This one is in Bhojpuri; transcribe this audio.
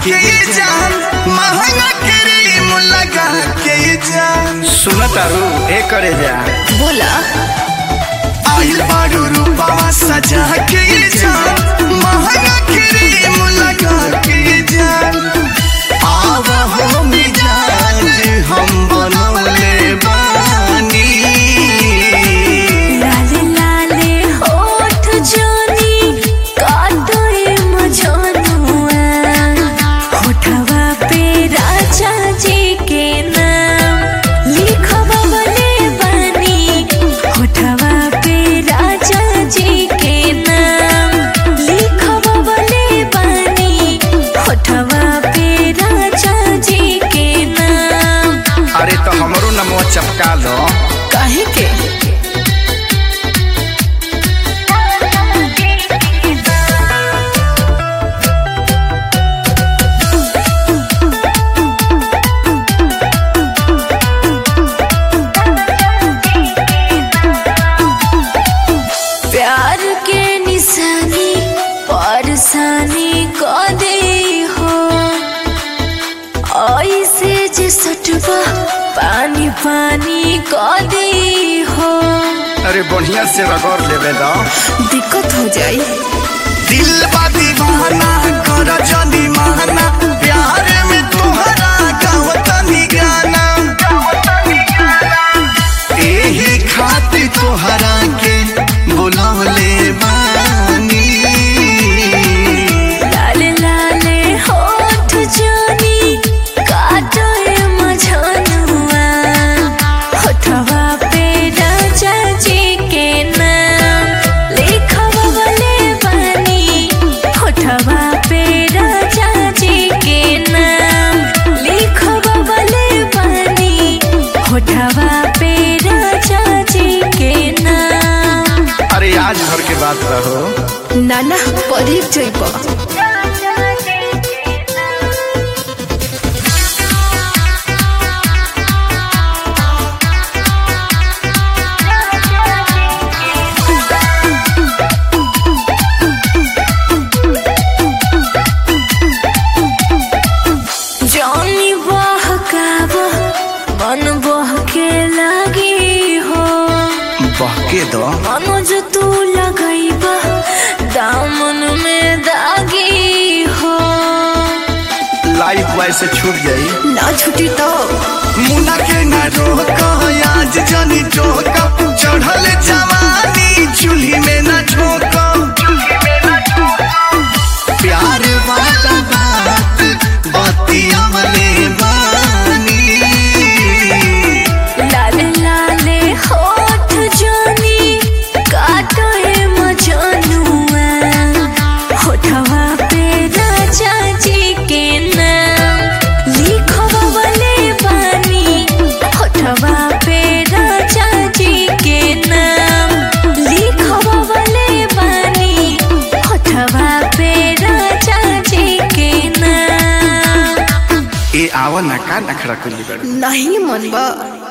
के जान महंगा क्रीम लगा के जान सुन तारू ए करे जा बोला आइल बारू रूपवा सजा के जान महंगा क्रीम लगा के जान आवा हो मिजाज हम बनौले बानी लाले लाले होठ जोनी काटोए मजनुआ होठवा पे राजा जी के नाम लिखवा बने बनी होठवा पे राजा जी के नाम लिखवा बने बनी होठवा पे राजा जी के नाम अरे तो हमरो नमवा चपका लो काहे के प्यार के निशानी परसानी क दे हो ऐसे जे सटवा पानी पानी क दे हो अरे बढ़िया से रगड़ लेबे दो दिक्कत हो जाई दिल बा दीवाना कर जनी माना प्यार में तोहरा गावतनी गाना एही खातिर तोहरा के बुलवले बानी लाले लाले होठ जानी काटो ए मझनुआ होठवा पे राजा जी के नाम लिखवा वाले बानी होठवा पे राजा जी के नाम लिखवा वाले बानी होठवा पे राजा जी के नाम अरे आज भर के बात रहो नाना परीक जइबा जानी बहकाब मन बहके लगी हो बहके दो मनोज तू लगैब दामन में दागी हो लाइफ वाइज से छूट जाई ना छुटी तो मुना के न रोक आज जनी टोक चढ़ल जवानी चूल्ही में न ठोक प्यार वाला बात बतियवले बानी लाले लाले होठ जानी काटो है मजनुआ होठवा पे राजा जी के नाम लिखवा वाले बानी होठवा पे राजा जी के नाम लिखवा वाले बानी होठवा पे राजा जी के नाम ए आवा ना का नखरा कुली बड़ नहीं मनबा